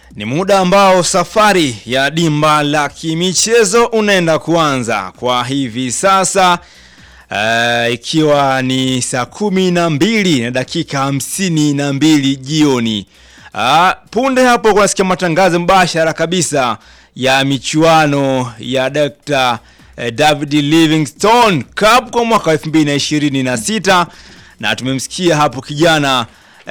Ni muda ambao safari ya dimba la kimichezo unaenda kuanza kwa hivi sasa uh, ikiwa ni saa kumi na mbili na dakika hamsini na mbili jioni. Uh, punde hapo kunasikia matangazo mbashara kabisa ya michuano ya Dr. eh, David Livingstone Cup kwa mwaka 2026 na tumemsikia hapo kijana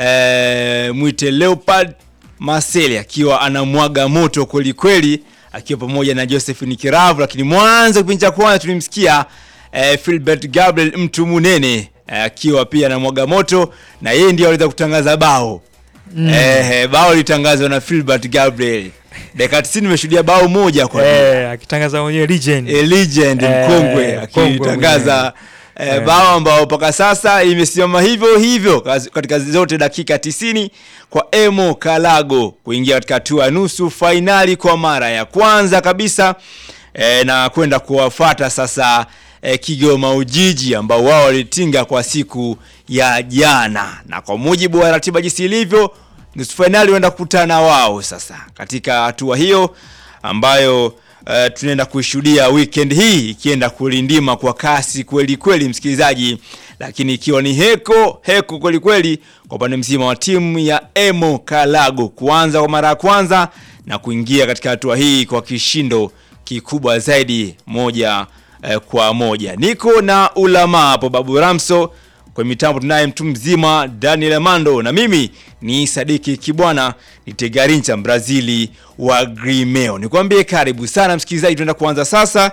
eh, mwite Leopard Marcel akiwa anamwaga moto kweli kweli akiwa pamoja na Josephine Kiravu, lakini mwanzo kipindi cha kwanza tulimsikia eh, Philbert Gabriel mtu munene eh, akiwa pia anamwaga moto na yeye ndiye aliweza kutangaza bao mm. eh, bao litangazwa na Philbert Gabriel dakika 90 nimeshuhudia bao moja kwa Eh, akitangaza mwenyewe legend. a legend Eh, mkongwe mkongwe akitangaza eh, Eh. bao ambao mpaka sasa imesimama hivyo hivyo kazi- katika zote dakika 90 kwa Emo Kalago kuingia katika hatua ya nusu fainali kwa mara ya kwanza kabisa eh, na kwenda kuwafata sasa eh, Kigoma Ujiji ambao wao walitinga kwa siku ya jana, na kwa mujibu wa ratiba jinsi ilivyo, nusu fainali huenda kukutana wao sasa katika hatua hiyo ambayo uh, tunaenda kuishuhudia weekend hii ikienda kulindima kwa kasi kweli kweli, msikilizaji, lakini ikiwa ni heko heko kweli kweli kwa upande mzima wa timu ya Emo Kalago kuanza kwa mara ya kwanza na kuingia katika hatua hii kwa kishindo kikubwa zaidi moja eh, kwa moja. Niko na ulama hapo Babu Ramso kwa mitambo tunaye mtu mzima Daniel Amando na mimi ni Sadiki Kibwana ni Tegarincha Brazili wa Grimeo. Nikwambie karibu sana msikilizaji, tunaenda kuanza sasa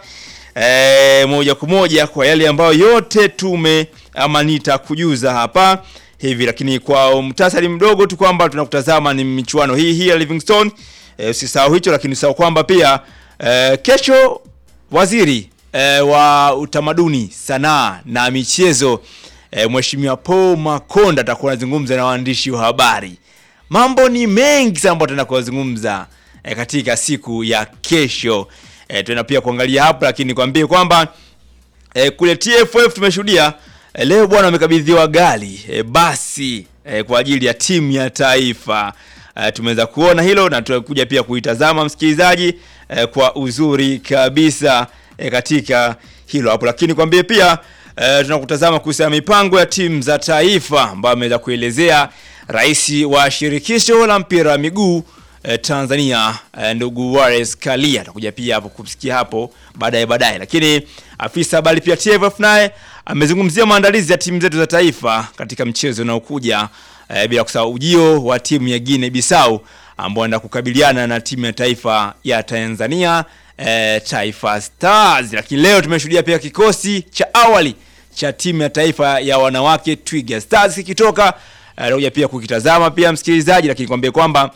e, moja kwa moja kwa yale ambayo yote tume ama nitakujuza hapa hivi, lakini kwa mtasari mdogo tu kwamba tunakutazama ni michuano hii hii ya Livingstone. E, usisahau hicho, lakini usisahau kwamba pia e, kesho waziri e, wa utamaduni, sanaa na michezo e, Mheshimiwa Paul Makonda atakuwa anazungumza na waandishi wa habari. Mambo ni mengi sana ambayo tunaenda kuzungumza e, katika siku ya kesho. E, tunaenda pia kuangalia hapo, lakini nikwambie kwamba e, kule TFF tumeshuhudia e, leo bwana wamekabidhiwa gari e, basi e, kwa ajili ya timu ya taifa e, tumeweza kuona hilo na tutakuja pia kuitazama msikilizaji e, kwa uzuri kabisa e, katika hilo hapo, lakini kwambie pia e, tunakutazama kuhusiana na mipango ya timu za taifa ambayo ameweza kuelezea rais wa shirikisho la mpira wa miguu eh, Tanzania eh, ndugu Wallace Karia atakuja pia hapo kumsikia hapo baadaye baadaye, lakini afisa habari pia TFF naye amezungumzia maandalizi ya timu zetu za taifa katika mchezo unaokuja eh, bila kusahau ujio wa timu ya Guinea Bissau ambao wanaenda kukabiliana na timu ya taifa ya Tanzania eh, Taifa Stars. Lakini leo tumeshuhudia pia kikosi cha awali cha timu ya taifa ya wanawake Twiga Stars kikitoka anakuja pia kukitazama pia msikilizaji, lakini kwambie kwamba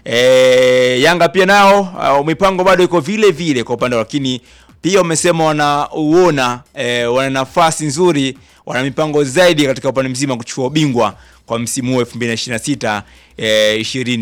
e, Yanga pia nao uh, mipango bado iko vile vile kwa upande wao, lakini pia wamesema wanauona e, wana nafasi nzuri, wana mipango zaidi katika upande mzima kuchukua ubingwa kwa msimu huu 2026 eh,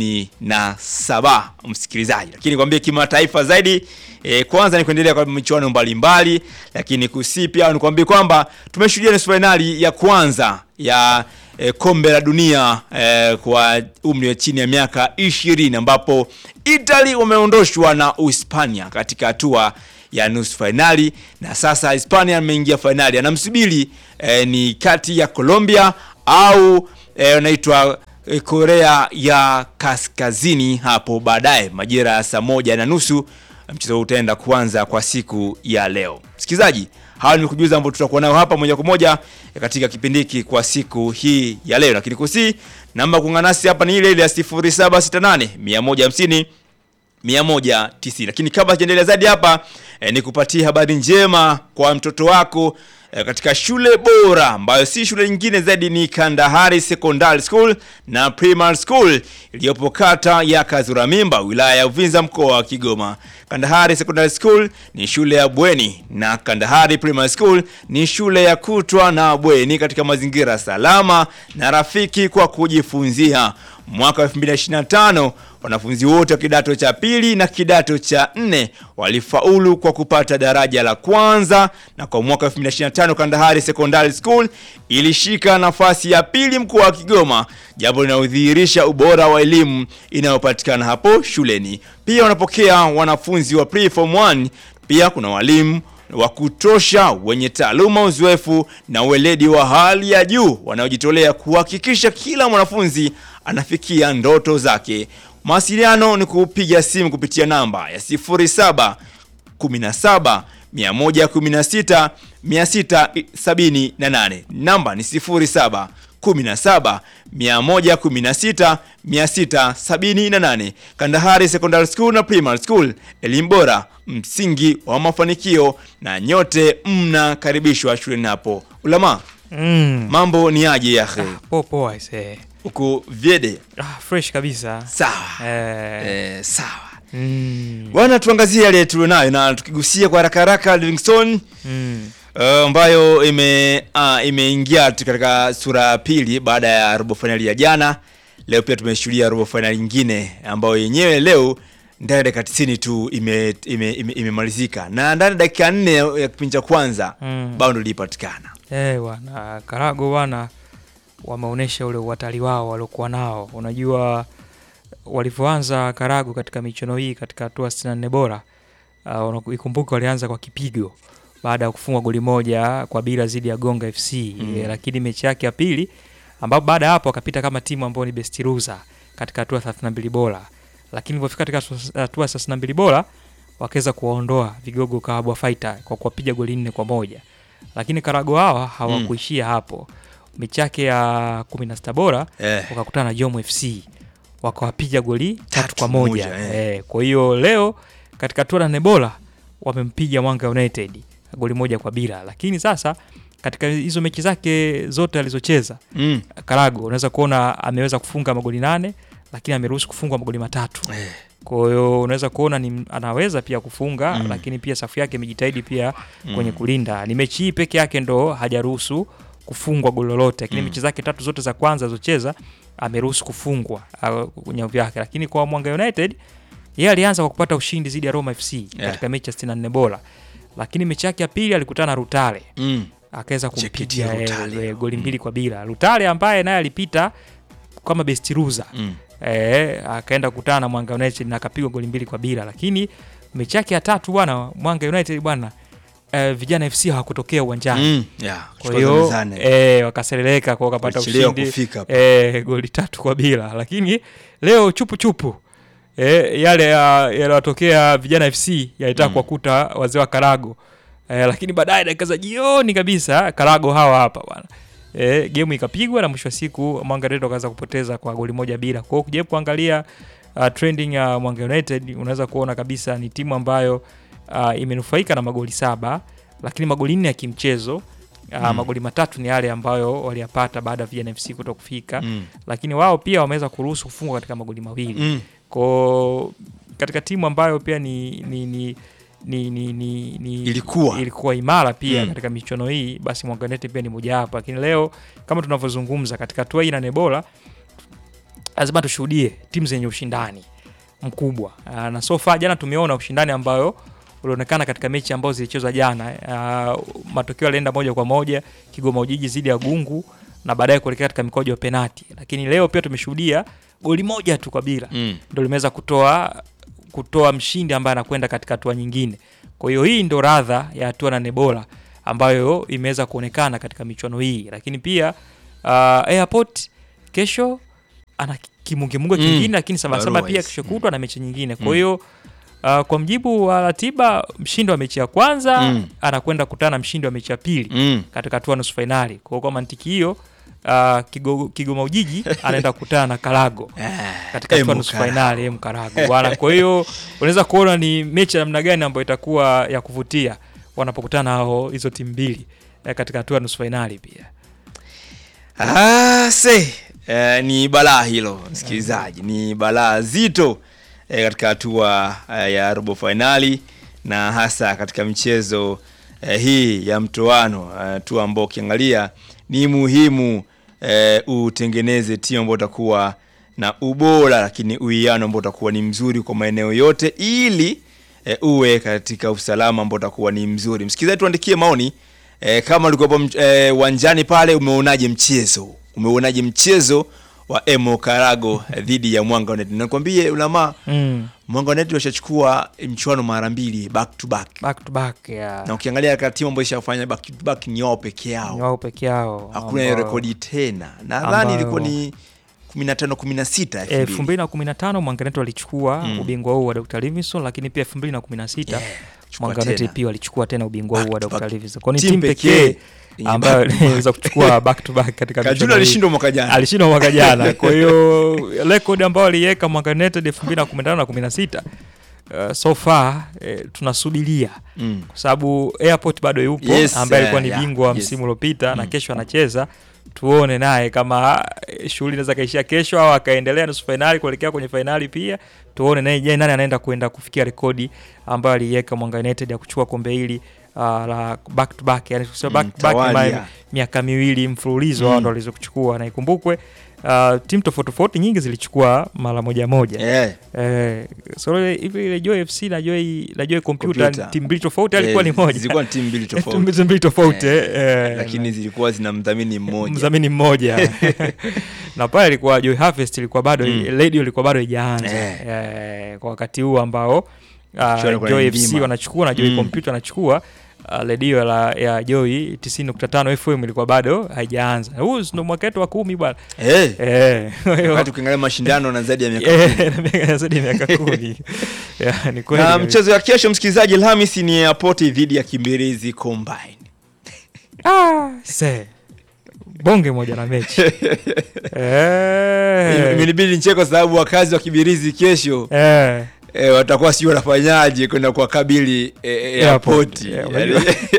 27 msikilizaji, lakini kwambie kimataifa zaidi e, kwanza ni kuendelea kwa michuano mbalimbali, lakini kusi pia nikwambie kwamba tumeshuhudia nusu fainali ya kwanza ya e, kombe la dunia e, kwa umri wa chini ya miaka 20 ambapo Italy wameondoshwa na Uhispania katika hatua ya nusu fainali na sasa Hispania ameingia fainali, anamsubiri e, ni kati ya Colombia au e, wanaitwa e, Korea ya Kaskazini hapo baadaye majira ya saa moja na nusu mchezo huu utaenda kuanza kwa siku ya leo. Msikilizaji, hawa ni kujuza ambao tutakuwa nayo hapa moja kwa moja katika kipindi hiki kwa siku hii ya leo, lakini kusi namba kuungana nasi hapa ni ile ile ya 0768 150 190. Lakini kabla sijaendelea zaidi hapa eh, ni kupatia habari njema kwa mtoto wako eh, katika shule bora ambayo si shule nyingine zaidi ni Kandahari Secondary School na Primary School iliyopo kata ya Kazuramimba wilaya ya Uvinza mkoa wa Kigoma. Kandahari Secondary School ni shule ya bweni na Kandahari Primary School ni shule ya kutwa na bweni katika mazingira salama na rafiki kwa kujifunzia. mwaka 2025 wanafunzi wote wa kidato cha pili na kidato cha nne walifaulu kwa kupata daraja la kwanza, na kwa mwaka 2025 Kandahari Secondary School ilishika nafasi ya pili mkoa wa Kigoma, jambo linalodhihirisha ubora wa elimu inayopatikana hapo shuleni. Pia wanapokea wanafunzi wa pre-form 1. Pia kuna walimu wa kutosha wenye taaluma, uzoefu na uweledi wa hali ya juu wanaojitolea kuhakikisha kila mwanafunzi anafikia ndoto zake. Mawasiliano ni kupiga simu kupitia namba ya 07 17 116 678. Namba ni 07 17 116 678. Kandahari Secondary School na Primary School, elimu bora, msingi wa mafanikio, na nyote mnakaribishwa shuleni hapo. Ulama, Mm. mambo ni aje yahe? Poa poa ise. Uko vyede? Ah, fresh kabisa. Sawa. Eh. Eh, sawa. Mm. Bwana, tuangazie yale tulionayo na tukigusia kwa haraka haraka Livingstone Mm. Uh, ambayo ime uh, imeingia tu katika sura ya pili baada ya robo fainali ya jana. Leo pia tumeshuhudia robo fainali nyingine ambayo yenyewe leo ndani ya dakika 90 tu imemalizika ime, ime, imemalizika. na ndani ya dakika nne ya ya kipindi cha kwanza Mm. bao ndo lilipatikana. Eh, bwana Karago bwana wameonyesha ule uhatari wao waliokuwa nao. Unajua walivyoanza Karago katika michuano hii katika hatua 64 bora uh, ikumbuke walianza kwa kipigo baada ya kufungwa goli moja kwa bila dhidi ya Gonga FC Mm. eh, lakini mechi yake ya pili ambapo baada ya hapo wakapita kama timu ambayo ni best loser katika hatua 32 bora, lakini ilipofika katika hatua 32 bora wakaweza kuwaondoa vigogo Kabwa Fighter kwa kuwapiga goli nne kwa moja lakini Karago hawa hawakuishia hapo. Mechi yake ya 16 bora Eh. wakakutana na Jomo FC wakawapiga goli tatu, Tatu kwa moja, moja, eh. eh. Kwa hiyo leo katika hatua ya nne bora wamempiga Mwanga United goli moja kwa bila, lakini sasa katika hizo mechi zake zote alizocheza Mm. Karago unaweza kuona ameweza kufunga magoli nane lakini ameruhusu kufungwa magoli matatu. Eh. Kwa hiyo unaweza kuona ni anaweza pia kufunga Mm. lakini pia safu yake imejitahidi pia kwenye kulinda. Ni mechi hii peke yake ndo hajaruhusu kufungwa goli lolote, lakini Mm. mechi zake tatu zote za kwanza alizocheza ameruhusu kufungwa uh, kwenye nyavu yake. Lakini kwa Mwanga United yeye alianza kwa kupata ushindi dhidi ya Roma FC katika mechi ya 64 bora, lakini mechi yake ya pili alikutana na Rutale Mm. akaweza JKT kumpiga eh, Rutale. eh, goli mbili kwa bila. Rutale ambaye naye alipita kama best loser Mm. eh, akaenda kukutana na Mwanga United na akapigwa goli mbili kwa bila, lakini mechi yake ya tatu bwana, Mwanga United bwana eh, vijana FC hawakutokea uwanjani Mm. Yeah. kwa kutoka hiyo mezani. eh, wakasereleka kwa wakapata Walichelewa ushindi kufika hapo. eh, goli tatu kwa bila, lakini leo chupu chupu eh, yale ya- yaliyotokea vijana FC yalitaka Mm. kuwakuta wazee wa Karago eh, lakini baadaye dakika za jioni kabisa Karago hawa hapa bwana eh, gemu ikapigwa na mwisho wa siku Mwanga United wakaanza kupoteza kwa goli moja bila. Kwa hiyo ukijaribu kuangalia uh, trending ya Mwanga United unaweza kuona kabisa ni timu ambayo uh, imenufaika na magoli saba lakini magoli nne ya kimchezo uh, Mm. magoli matatu ni yale ambayo waliyapata baada ya Vijana FC kuto kufika Mm. lakini wao pia wameweza kuruhusu kufungwa katika magoli mawili Mm. ko katika timu ambayo pia ni, ni, ni ni, ni, ni, ni Ilikuwa. ilikuwa imara pia Mm. katika michuano hii, basi Mwanga United pia ni mojawapo. Lakini leo kama tunavyozungumza katika hatua hii nane bora, lazima tushuhudie timu zenye ushindani mkubwa Ah, na so far jana tumeona ushindani ambayo ulionekana katika mechi ambazo zilichezwa jana. Ah, matokeo yalienda moja kwa moja, Kigoma Ujiji zidi ya Gungu na baadaye kuelekea katika mikojo ya penati, lakini leo pia tumeshuhudia goli moja tu kwa bila Mm. ndo limeweza kutoa kutoa mshindi ambaye anakwenda katika hatua nyingine. Kwa hiyo hii ndo radha ya hatua nane bora ambayo imeweza kuonekana katika michuano hii, lakini pia uh, Airport kesho ana kimungemunge Mm. kingine, lakini sabasaba pia Otherwise, kesho kutwa na mechi nyingine. Kwa Mm. hiyo uh, kwa mjibu wa ratiba, mshindi wa mechi ya kwanza Mm. anakwenda kukutana na mshindi wa mechi ya pili Mm. katika hatua nusu fainali. Kwa hiyo kwa mantiki hiyo uh, Kigo- Kigoma Ujiji anaenda kukutana na Karago katika hatua Emu nusu Karago. fainali M Karago bwana. Kwa hiyo unaweza kuona ni mechi ya namna gani ambayo itakuwa ya kuvutia wanapokutana hao hizo timu mbili eh, katika hatua ya nusu fainali pia. Ah, se eh, ni balaa hilo msikilizaji, ni balaa zito eh, katika hatua eh, ya robo fainali na hasa katika michezo eh, hii ya mtoano, hatua ambao ukiangalia ni muhimu eh, utengeneze timu ambayo utakuwa na ubora, lakini uwiano ambao utakuwa ni mzuri kwa maeneo yote ili e, uwe katika usalama ambao utakuwa ni mzuri. Msikilizaji, tuandikie maoni e, kama ulikuwepo mch- e, uwanjani pale, umeonaje mchezo? Umeonaje mchezo wa Emo Karago dhidi ya Mwanga United? Nakwambie ulama Mm. Mwanga United washachukua mchuano mara mbili back to back, Back to back ya na ukiangalia katika timu ambayo ishafanya back to back ni wao peke ni yao, wao peke yao hakuna hiyo ambao- rekodi tena. Nadhani ambayo- ilikuwa ni 15 16 elfu mbili na kumi na tano Mwanganeto walichukua Mm. ubingwa huu wa Dr. Livingstone, lakini pia elfu mbili na kumi na sita chukua Mwanganeto tena. pia walichukua tena ubingwa huu wa Back to Dr. back. Livingstone. Kwa ni Timu timu pekee pekee yenye ambayo back to back. iliweza kuchukua back to back katika Kajuna michuano hii. alishindwa mwaka jana. alishindwa mwaka jana. Kwa hiyo rekodi ambayo aliweka Mwanga United 2015 na 16 uh, so far eh, tunasubiria Mm. kwa sababu Airport bado yupo Yes, ambaye alikuwa eh, ni yeah, bingwa wa yes. msimu uliopita na Mm. kesho anacheza. Tuone naye kama eh, shughuli inaweza kaishia kesho au akaendelea nusu fainali kuelekea kwenye fainali pia. Tuone naye je, nani anaenda kwenda kufikia rekodi ambayo aliiweka Mwanga United ya kuchukua kombe hili uh, la back to back, yani kusema Mm, back to back tawali, ambayo yeah. miaka miwili mfululizo Mm. wao ndo waliweza kuchukua, na ikumbukwe uh, timu tofauti tofauti nyingi zilichukua mara moja moja. Eh, Eh, so ile- hivi ile Joy FC na Joy na Joy Computer Computer. timu mbili tofauti alikuwa eh, ni moja. Zilikuwa ni timu mbili Timu tofauti. mbili tofauti Eh, eh, eh, Lakini zilikuwa zina mdhamini mmoja. mdhamini mmoja na pale ilikuwa Joy Harvest ilikuwa bado Mm. radio ilikuwa bado haijaanza Eh. eh, kwa wakati huu ambao Mchuano uh, kwa Joy Ndima. FC wanachukua na Joy Mm. Computer wanachukua uh, redio la ya Joy 90.5 FM ilikuwa bado haijaanza. Huu ndo mwaka wetu wa kumi bwana. Eh, Eh, kwa hiyo- wakati ukiangalia mashindano na zaidi ya miaka Eh, na miaka- zaidi ya miaka kumi. Yeah, ni kweli na kabisa. mchezo wa kesho msikilizaji, Alhamisi ni Airport dhidi ya Kimbirizi Combine. Ah, se. bonge moja na mechi eh, Imenibidi nicheke kwa sababu wakazi wa Kibirizi kesho eh. eh, watakuwa sio wanafanyaje kwenda kuwakabili eh, Airport. Yeah, Yaani- unajua.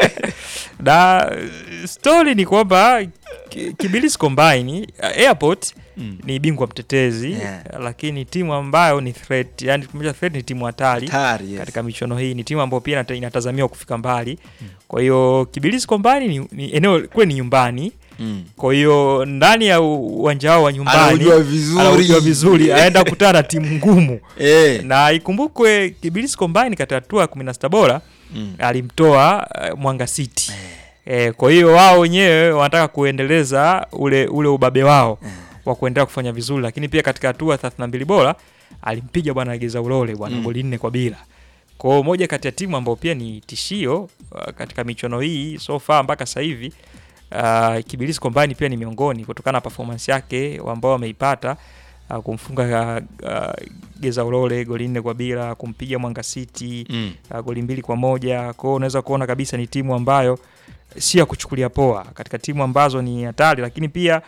na stori ni kwamba Ki- Kibilisi Combine uh, Airport Mm. ni bingwa mtetezi Yeah. lakini timu ambayo ni threat, yani kumaanisha threat ni timu hatari Hatari, yes. katika michuano hii, ni timu ambayo pia inata- inatazamiwa kufika mbali. Kwa hiyo Kibilisi Combine ni, ni eneo kule ni nyumbani, Mm. kwa hiyo ndani ya u- uwanja wao wa nyumbani Anaujua vizuri. anaujua vizuri, aenda kukutana na timu ngumu Eh. na ikumbukwe Kibilisi Combine katika hatua ya 16 bora Mm. alimtoa uh, Mwanga City. Eh, kwa hiyo wao wenyewe wanataka kuendeleza ule ule ubabe wao wa kuendelea kufanya vizuri, lakini pia katika hatua ya 32 bora alimpiga bwana Geza Ulole bwana Mm. goli nne kwa bila. Kwa hiyo moja kati ya timu ambayo pia ni tishio uh, katika michuano hii so far mpaka sasa hivi uh, Kibilisi Combine pia ni miongoni kutokana na performance yake ambao wameipata uh, kumfunga uh, uh, Geza Ulole goli nne kwa bila, kumpiga Mwanga City Mm. uh, goli mbili kwa moja. Kwa hiyo unaweza kuona kabisa ni timu ambayo si ya kuchukulia poa, katika timu ambazo ni hatari, lakini pia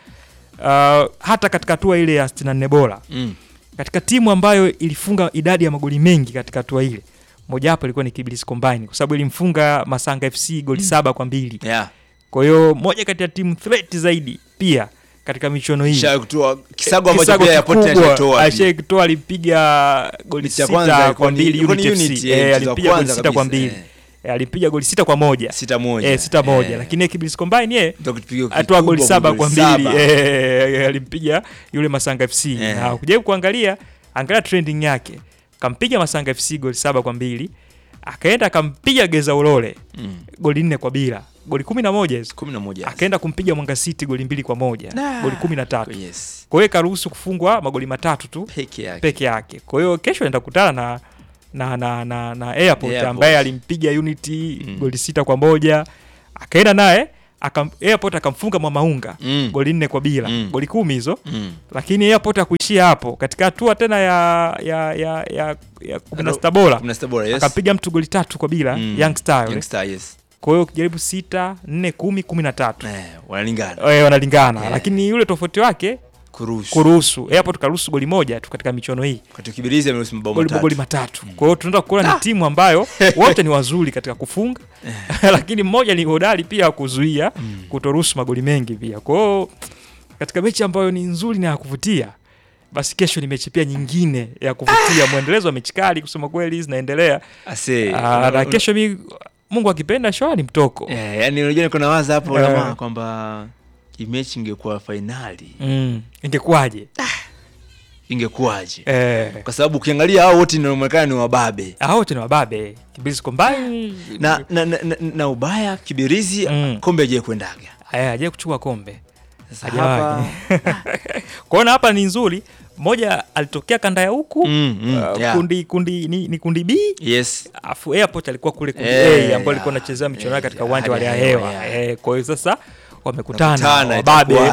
uh, hata katika hatua ile ya 64 bora, Mm. katika timu ambayo ilifunga idadi ya magoli mengi katika hatua ile mojawapo ilikuwa ni Kibirizi Combine kwa sababu ilimfunga Masanga FC goli saba kwa mbili. Yeah. Kwa hiyo moja kati ya timu threat zaidi pia katika michuano hii Kisha kutoa kisago ambacho Kisago pia Airport kikubwa, alitoa. Ashai kutoa alipiga goli Mechi ya sita kwanza kwa ilikuwa ni- mbili ilikuwa ni Unity Unity, FC. eh, Eh, mchezo wa alipiga goli kwanza sita kwa kabisa, mbili eh. Eh, alipiga goli sita kwa moja Sita moja. Eh, sita moja Eh. lakini Kibirizi Combine ye Ndio kutupiga atoa goli kikubwa saba goli kwa mbili saba. eh, alimpiga yule Masanga FC Eh. na kujaribu kuangalia angalia trending yake kampiga Masanga FC goli saba kwa mbili akaenda akampiga Geza Ulole Mm. goli nne kwa bila goli kumi na moja hizo kumi na moja. akaenda kumpiga Mwanga City goli mbili kwa moja Nah. goli kumi na tatu Yes. kwa hiyo karuhusu kufungwa magoli matatu tu Peke yake. peke yake. Kwa hiyo kesho anaenda kukutana na na na na, na Airport, Airport. ambaye alimpiga Unity Mm. goli sita kwa moja akaenda naye akam, Airport akamfunga Mwamaunga Mm. goli nne kwa bila Mm. goli kumi hizo, Mm. lakini Airport akuishia hapo katika hatua tena ya ya ya ya, ya kumi na sita bora Kumi na sita bora, yes. akampiga mtu goli tatu kwa bila Mm. Young Star yule. Young Star, yes. Kwa hiyo ukijaribu sita nne kumi kumi na tatu Eh, wanalingana. Eh, wanalingana Yeah. lakini yule tofauti wake Kuruhusu. kuruhusu Airport karuhusu goli moja tu katika michuano hii Wakati Kibirizi ameruhusu mabao goli matatu. magoli matatu. Kwa hiyo tunaenda kuona ni timu ambayo wote ni wazuri katika kufunga lakini mmoja ni hodari pia wa kuzuia kutoruhusu magoli mengi pia. Kwa hiyo katika mechi ambayo ni nzuri na ya kuvutia, basi kesho ni mechi pia nyingine ya kuvutia, mwendelezo wa mechi kali kusema kweli zinaendelea. Ase. Ah, na kesho mi Mungu akipenda shoa ni mtoko. Eh, yani unajua niko nawaza hapo Eh. jamaa kwamba hii mechi ingekuwa fainali. Mm, ingekuwaje? ingekuwaje? eh, Kwa sababu ukiangalia hao wote inaonekana ni wababe hao wote ni wababe. Kibirizi kombani na, na, na, na, na ubaya Kibirizi Mm. kombe ajaye kwendaga eh, aje kuchukua kombe sasa Hajawahi. hapa kwaona hapa ni nzuri. Moja alitokea kanda ya huku Mm, mm, uh, yeah. kundi kundi ni, ni kundi B yes afu airport alikuwa kule kundi Eh, A ambao alikuwa ya, anachezea michuano yake katika eh, uwanja wa hali hali ya ya hewa, hewa ya. eh, kwa hiyo sasa wamekutana Wamekutana, wababe itakuwa-